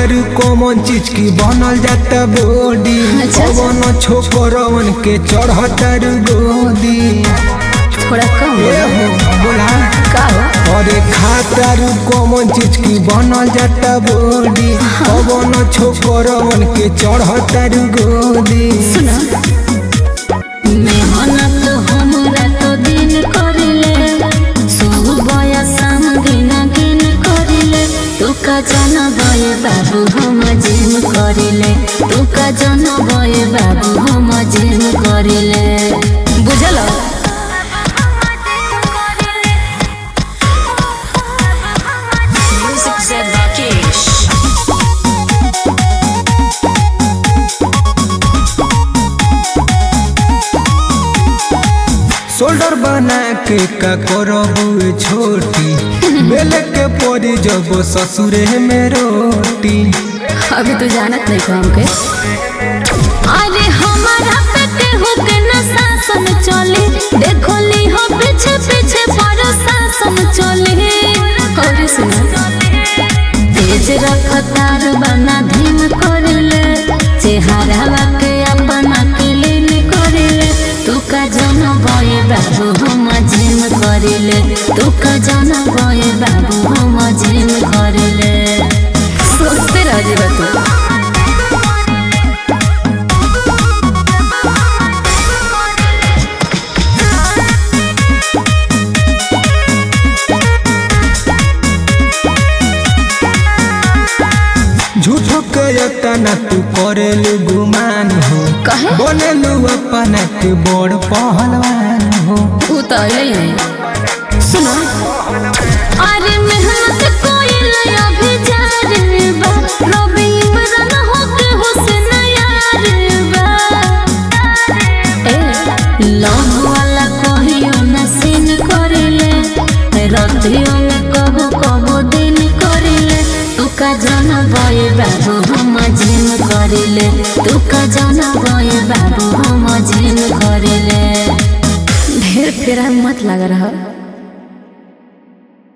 खातर कौन चीज की बनल जाता बॉडी अच्छा, अच्छा। कौन छोकरवन के चढ़तर गोदी थोड़ा कम ए बोलो। हो बोला का हो अरे खातर कौन चीज की बनल जाता बॉडी कौन छोकरवन के चढ़तर गोदी सुनो मेहनत हमरा तो दिन करिले सुबह शाम दिन दिन करिले तू का जन बय बाबू हम जिम करिले तू का जन बय बाबू हम जिम करिले बुझल Music said Rakesh. शोल्डर बना के का करबू छोटी बेले के पड़ी जब ससुरे में रोटी अभी तू जानत नहीं को हमके अरे हमारा पे केहू के न शासन चले देखो ली हो पीछे पीछे बड़ शासन चले और सुनो तेज रफ्तार बना धीम करले चेहरा के अपना क्लीन करले तू का जन बय बाबू हम जिम करले तू का जन बय बाबू हम जिम करले सोचते रह जेबा तू झूठो के तना तू करेलू गुमान हो कहे? बनेलू अपना के बड़ पहलवान हो ऊ तो अइले ही है सुनो अरे मेहनत कोई लया भी जा रे बा रवि इमरान हो के हुसैन यार बा ए लव वाला कहियो न सीन करिले रतियों में कबो कबो दिन करिले तू का जन बय बाबू हम जिम करिले तू का जन बय बाबू हम जिम करिले ढेर फेरा में मत लगा रहा